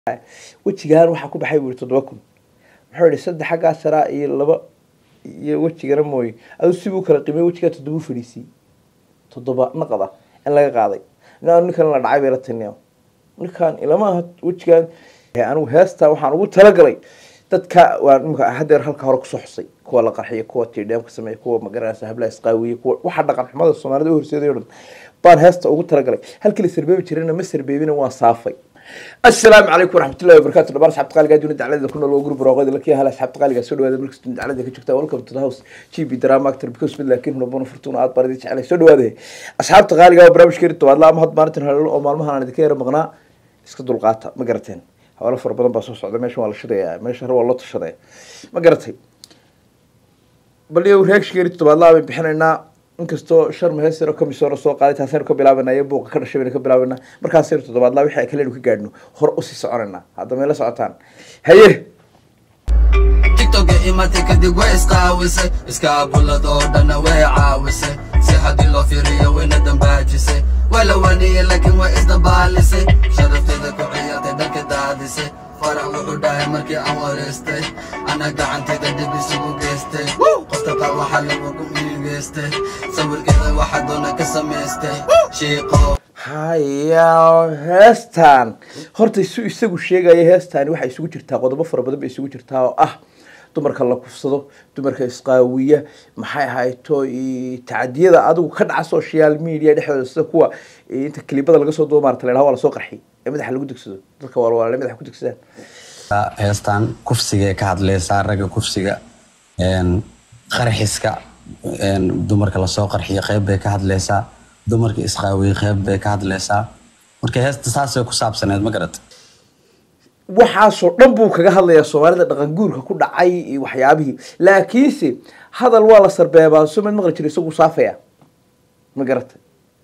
wejigaan waxaa ku baxay buu yihi toddoba kun muxuu yihi saddex xaggaa saraa iyo laba iyo wejigana mooye aduu sibuu kala qiimay wejigaa toddoba u fadhiisiyey toddoba naqad ah in laga qaaday ina ninkan la dhacay bay la tiniya ninkan ilama aha wejigaan anigu heestaa waxaan ugu talagalay dadka waa imika hadeer halka hore kusoo xusay kuwa la qarxiya kuwa tidheemka sameeya kuwa magaranaysa hablaha isqaawiye kuwa waxa dhaqan xumada soomaalida u horseeday o dhan baan heesta ugu talagalay halkii la sarbeebi jirayna ma sarbeebina waan saafay asalaamu calaykum waraxmatullahi wabarakatu dhamaan asxabta qaaliga adduuna dacladeda ku nool waa guri barooqada lakiya hal asxabta qaaliga soo dhawaada markasta dacladeda ka joogta welcome to the house g b drama actor because mid laakiin hunabona furtuuna aad baan idin jeclay soo dhawaada asxaabta qaaliga waa barnaamijkeeni tobaadla ama had maalintan halelo oo maalmahan aan idinka yara maqnaa iska dulqaata ma garateen hawlo fara badan baa soo socda meeshan waa la shidaya meesha hore waa loo tashadaya ma garatay bal iyo reakshigeeni tobaadlaa bayn bixinaynaa inkastoo shar mahesiro kamisoona soo qaaday taasaynu ka bilaabanaa iyo buuqa ka dhashay baynu ka bilaabanaa markaasaynu toddobaadlaa wixii kalenu ka gaadhno hore usii soconaynaa hadda may la socotaan haye tiktoka imatay kadib way isqaawisay iskaabulad oo dhanna way caawisay si haddii loo fiiriyo wayna dambaajisay waa la waniyey laakiin way isdabaalisay sharafteeda ku ciyaartay dhanka daadisay farax wuxuu dhahay markii aan wareystay ana gacantayda dib isugu geystay qofta qaar waxaa lagugu miigeystay sawirkeeda waxaa doona ka samaystay shiiqo haya heestan horta su isagu sheegaya heestani waxay isugu jirtaa qodobo fara badan bay isugu jirtaa oo ah dumarka la kufsado dumarka isqaawiya maxay ahayto tacadiyada adigu ka dhaca social media dhexdooda sida kuwa inta kilibada laga soo duuba maarata la dhaha waa lasoo qarxiy ee madaxa lagu degsado dadka waalwaale madaxa ku degsadaan heestan kufsigay ka hadlaysaa ragga kufsiga qarxiska dumarka lasoo qarxiyo qeyb bay ka hadlaysaa dumarka isqaawiye qeyb bay ka hadlaysaa marka heesta saasay ku saabsaneed ma garat waxaasoo dhan buu kaga hadlayaa soomaalida dhaqan guurka ku dhacay iyo waxyaabihii laakiinse hadal waa la sarbeebaa sumed maqli jira isagu saafaya ma garata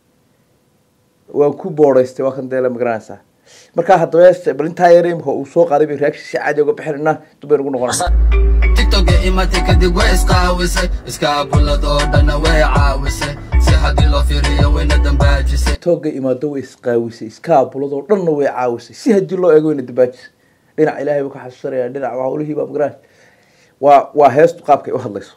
waan ku boodhaystay waa kan deele ma garanaysaa markaa haddaba bal intaa yar imika uu soo qaaday bay reaction si caadi uga bixinayna dubaynu ugu noqonaysa tiktoka imatay kadib way isqaawisay iskaabulad oo dhanna way caawisay si haddii loo fiiriyo wayna dambaajisay tooga imaado way isqaawisay iskaabuladoo dhanna way caawisay si haddii loo eego wayna dabaajisay dhinac ilaahay buu ka xasuusanaya dhinac hawlihii baa magaranaysa waa waa heestu qaabkay u hadlayso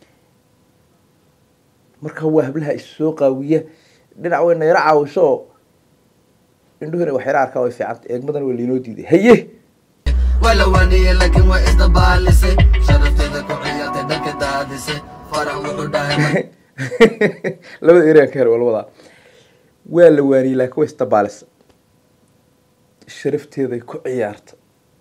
marka waa hablaha is soo qaawiya dhinac wayna yaro caawiso oo indhuhuna wax yaro arkaa way fiicanta eegmadana waa lainoo diiday haye waa la waniyey laakiin way isdabaalisay sharafteeda ku ciyaartay dhanka daadisay farax wuxuu dhahay labada ereyaan ka her waa la wadaa waa la waaniyey laakiin way isdabaalisa sharafteeday ku ciyaarta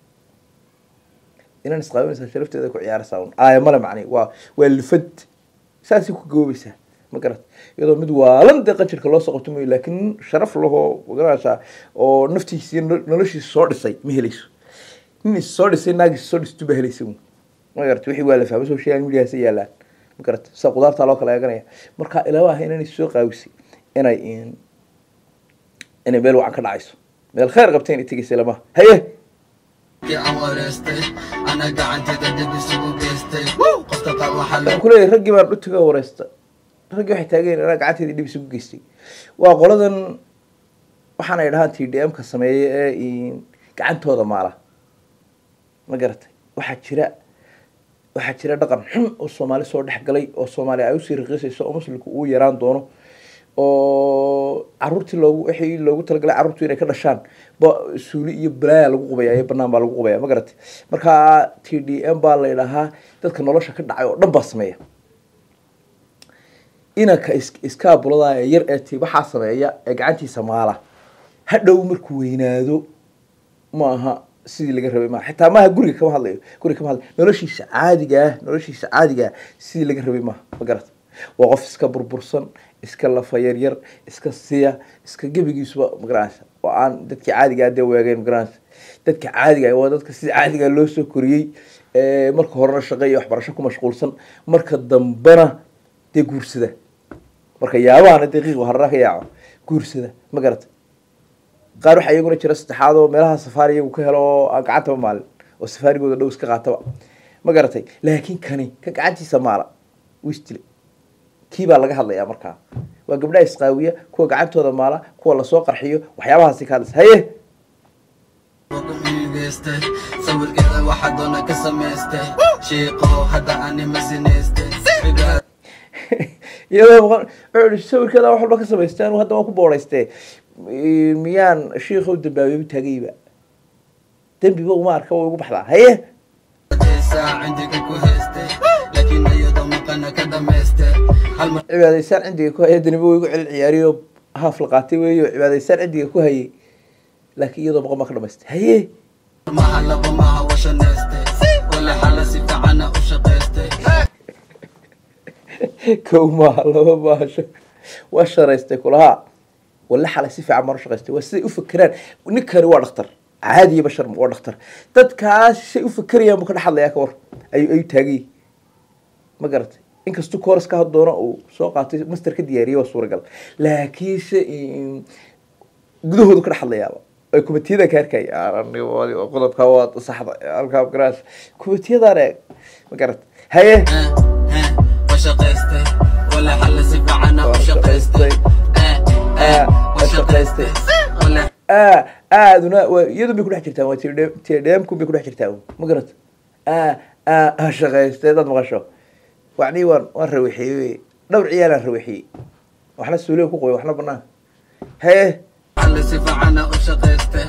inaan isqaabinaysaa sharafteeda ku ciyaaraysaa un aaya male macni waa waa lifad saasay ku goobaysaa ma garat iyadoo mid waalan dee qanjirka loo soo qabto mayo laakiin sharaf lahoo magaranaysaa oo naftiisi noloshiisa soo dhisay ma helayso nin is soo dhisay naagis soo dhistu ba helaysa un ma garat wixii waa la fahmay social mediaasa yaalaan ma garat sida qudaartaa loo kala eeganaya marka ilaa ah inanay soo qaawisay inay inay meel wacan ka dhacayso meel khayr qabtay inay tegaysa lamaha haye markii aan wareystay ana gacantayda dib isugu geystay qofta qaar waxaa waxaan kuleeyahay raggii baan dhutiga wareysta raggii waxay taageen anaa gacanteedii dhib isugu geystay waa qoladan waxaana ay dhahaan t d m ka sameeya ee gacantooda maala ma garatay waxaa jira waxaa jira dhaqan xun oo soomaali soo dhex galay oo soomaali ay usii raqiisayso oo muslimku uu yaraan doono oo caruurtii loogu wixii loogu talagalay carruurtu inay ka dhashaan ba suuli iyo balaaya lagu qubaya iyo banaan baa lagu qubaya ma garatay marka t d m baa la idhahaa dadka nolosha ka dhacay oo dhan baa sameeya inanka is iskaabulada ee yar ee ti waxaa sameeya ee gacantiisa maala hadhow markuu weynaado ma aha sidii laga rabay maaha xitaa maaha guriga kama hadlayo guriga kama hadlayo noloshiisa caadiga ah noloshiisa caadiga ah sidii laga rabay maaha ma garata waa qof iska burbursan iska lafa yaryar iska siya iska gebigiisuba magaranaysa oo aan dadkii caadiga ah dee weegeen magaranaysa dadka caadiga waa dadka sida caadiga loo soo koriyey marka horena shaqo iyo waxbarasho ku mashquulsan marka dambena dee guursada marka yaabahana daqiiq harara ka yaaco guursada ma garata qaar waxaa iyaguna jira saddexaad oo meelaha safaari iyagu ka helo oo aan gacantaba maalin oo safaarigooda dhow iska qaataba ma garatay laakiin kani ka gacantiisa maala wistile kii baa laga hadlayaa markaa waa gabdhaha isqaawiya kuwa gacantooda maala kuwa lasoo qarxiyo waxyaabahaasi ka hadlaysa haye ugu geystay sawirkeeda waxa doona ka samaystay shiiqo hadda anima sinaystay iyadoo maqan wuxuu ihi sawirkeeda wax walba ka samaysteen hadda waan ku boodaystee miyaan shiikhow dambaabeeba taagayba dembiba uma arka way ugu baxdaa haye saa cindiga ku haystay laakiin iyadoo maqana ka dhamaystay hal mar cibaadaysaan cindiga ku haya daniba way igu celin ciyaariyo haaf la qaatay weeyo cibaadaysaan cindiga ku hayay laakiin iyadoo maqan baa ka dhamaystay haye maha laba maha washanaystay wala xala si fiicana u shaqaystay kow maaha laba maasho waa sharaystay kulahaa walla xalay si fiican baan u shaqaystay waa siday u fakeraan ninkani waa dhaktar caadiya bashar waa dhaktar dadkaas say u fakerayaan buu ka dhex hadlayaa ka war ayuu ayuu taagayay ma garatay inkastuu kooras ka had doono uu soo qaatay master ka diyaariyay waa suuragal laakiinse mm, gudahoodu ka dhex hadlayaaba ay kumitiyada ka arkaya qodobka waa saxda halkaa garaas kumitiyadaan eeg ma garat haye washaqaystay wala xala si fiicana u shaqaystay washaqaystay wala aa aaduna waa iyadu bay kudhex jirtaa waa tdmku bay kudhex jirtaa ma garat aa aa ha shaqaystay dad maqasho wacnii waan waan rawaxiyey wey dhowr ciyaalaan rawaxiyey waxna suuliga ku qoy waxna banaan haye xala si fiicana u shaqaystay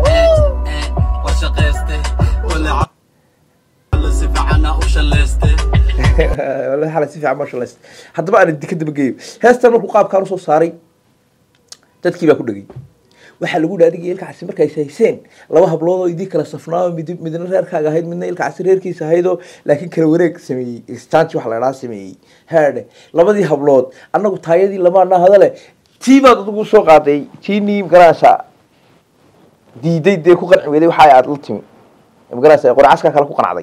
washaqaystay wala xala si fiicana u shalaystay wallahi xalay si fiican ma shalaysta haddaba aan idinka daba geeyo heestan markuu qaabkaan usoo saaray dadkii baa ku dhegay waxaa lagu dhaha adiga ilkacasi markay hayseen laba hablood oo idii kala safnaayo mid midna reerkaaga ahayd midna ilkacasi reerkiisa ahaydoo laakiin kala wareeg sameeyey exchange waxa la dhaha sameeyey haadhe labadii hablood annagu taayadii lamaana hadale tii baad adigu soo qaaday tii nii magaranaysa diiday dee ku qanci weyday waxa aad la timi magaranaysa qorcaskaa kale ku qanacday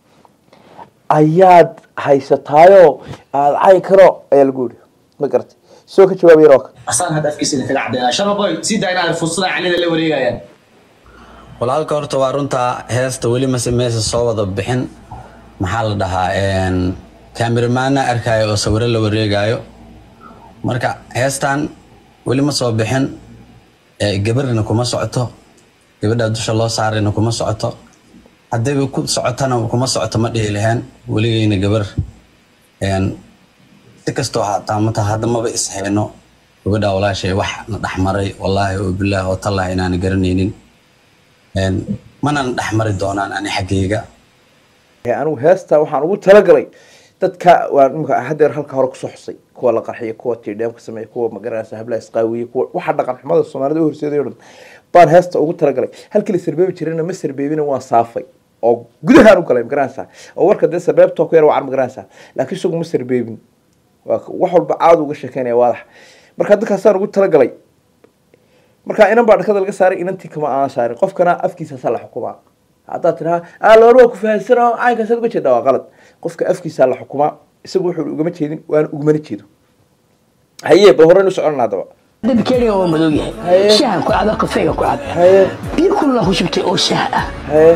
ayaad haysataayoo aada cayn karo ayaa lagu yidhi ma garatay soo ka jawaabay roka asaan hadda afkiisa kaga caddeeyaa sharaboy sii daa inaad fursada canida la wareegayaan walaalka horta waa runtaa heesta weli mase meesa soo wada bixin maxaa la dhahaa kameramaana arkaayo oo sawiro la wareegayo marka heestan weli ma soo bixin ee gabarina kuma socoto gabadha dusha loo saarayna kuma socoto haddayba ku socotana kuma socoto ma dhihi lahayn weligeyna gabar een, si kastoo haataa mata hadda maba ishayno gabadha walaashay wax na dhexmaray wallaahi oo bilaahi oo tallahi inaana garanaynin Een, mana na dhexmari doonaan ani xaggayga anigu heesta waxaan ugu talagalay dadka waan imika hadeer halka hore kusoo xusay kuwa la qarxiya kuwa tidheemka sameeya kuwa magaranaysa hablaha isqaawiye kuwa waxa dhaqan xumada soomaalida u horseeday oo dhan baan heesta ugu talagalay halkii la sarbeebi jirayna ma sarbeebina waan saafay oo gudahaan u galay magaranaysa oo warka dee sarbeebtoo ku yar wacan magaranaysa laakiin isagu ma sarbeebin waa ka- wax walba caad uga sheekeynaya waadax marka dadkaasaan ugu talagalay marka inan baa dhakada laga saaray inantii kama aan saarin qofkana afkiisaasaa la xukumaa haddaad tidhaha aloor waa ku fahansanoo caynkaasaad uga jeedaa waa qalad qofka afkiisaa la xukumaa isagu wuxuu ugama jeedin waana ugumana jeedo haye bal horeynu soconna haddaba dabkeeniga waa madow yahay Haye. shahan ku cad kafeega ku cad haye biyo kulula ku shubtay oo shaah ah haye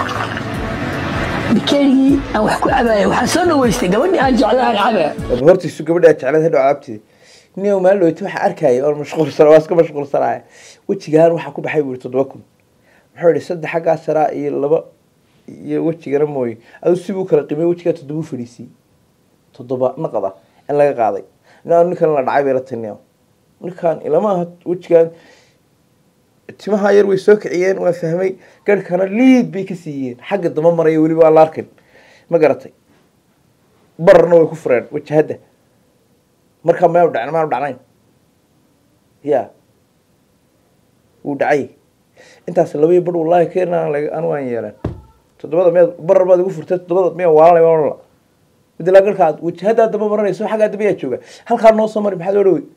bikeenigii aan wax ku cabaya waxaan soo dhaweystay gabadhii aan jeclahan cabaya bal hortiisu gabadhaa jeclad hadhow caabtida nin maalin dhaweyta waxa arkaya oon mashquulsan waa iska mashquulsanaya wejigaan waxaa ku baxay buu yihi toddoba kun muxuu yihi saddex xaggaa saraa iyo laba iyo wejigana mooye aduu sibuu kala qimay wejigaa toddobuu fadhiisiyey toddoba naqada in laga qaaday ina ninkan la dhacay bay la tiniya ninkan ilama aha wejigaan timaha yar way soo kiciyeen waa fahmay garhkana liid bay ka siiyeen xagga dama maraya weliba waa la arkin ma garatay bararna way ku fureen wajahadda markaa maanu dhacn maanu dhacnayn ya wuu dhacay intaas labaiyo bar wallaahi keenan anu aan yeelan toddobada miyaad barar baad igu furtay toddobada miyaa waalanay waanla midilaa garka aad wajahaddaa daba maranayso xaggaa daba yaa jooga halkaa noo soo mari maxaad oo dhawey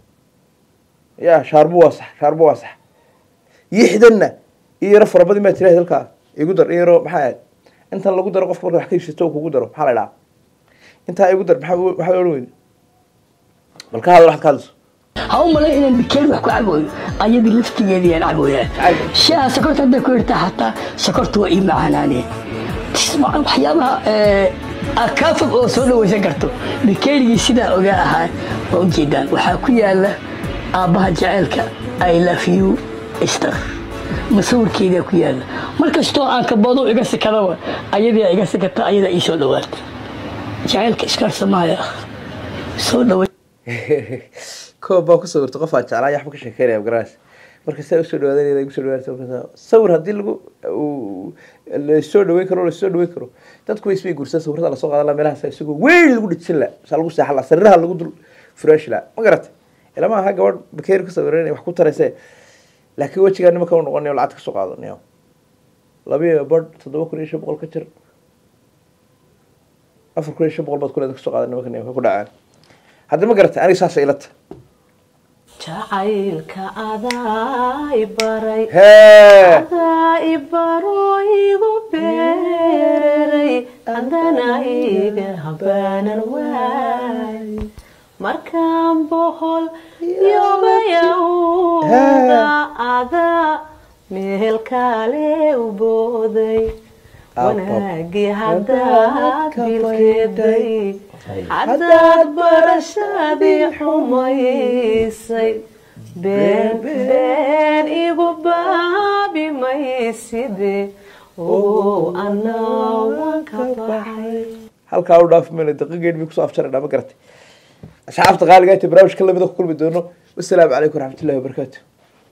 ya shaarbu waa sax shaarbu waa sax yixdanna iyo yaro farabadii maa tiraahd halkaa igu dar iyo yaro maxaa ahayd intan lagu daro qofka marka wax ka heshisto oo kugu daro maxaa la idhaha intaa igu dar maxaa maxaad odhan weyda bal ka hadal waxaad ka hadlayso ha u malay inaan bikeeni wax ku cabayo ayadii laftigeedii aan caboyaa shaaha sokorta hadday ku irtaa hataa sokorta waa ii macaanaaneen waxyaabaha aad kaa fog oo soo dhawaysan karto bikeenigii sidaa ogaa ahaa waa ujeedaan waxaa ku yaala aabbaha jaceylka i love you star masawirkeedaa ku yaalla mar kastoo aan kabado iga sikadaba ayadaa iga sikata ayadaa ii soo dhawaata jacaylka iskaarsamaya soo dhawa koob baa ku sawirta qof aan jeclaa yaxba ka sheekeynaya garaas marka saa usoo dhawaadanayda igu soo dhawaanaysa markaas sawir haddii lagu uu lasoo dhaweyn karo lasoo dhaweyn karo dadku way isbay guursan sawirada lasoo qaadan la meelahaas isagoo weyn lagu dhijin la saa lagu seexan la sariiraha lagu dul furaashi la ma garatay ilama aha gabadh bakeeri ku sawiran inay wax ku tarayse laakiin wejigaa nimanka u noqonayo lacagta kasoo qaadanayo labiyo badh toddoba kun iyo shan boqol ka jir afar kun iyo shan boqol baad kuleeda kasoo qaadan nimanka nimanka ku dhacaan hadda ma garatay aniga saasa ilata jacaylka adaa i baray hee adaa i baro igu beeray haddana iga habaanan waay markaan bohol yobayawda adaa meel kale u booday wanaagii haddaad bilkeeday haddaad barashadii xumaysay been been igu baabi mayside oo anaa waan ka baxay halkaa u dhaaf mayno daqiiqeed bay kusoo afjarayna ma garatay asxaabta qaaligaa inta barnaamijka lamida ku kulmi doono wasalaamu calaykum waraxmatullahi wabarakaatu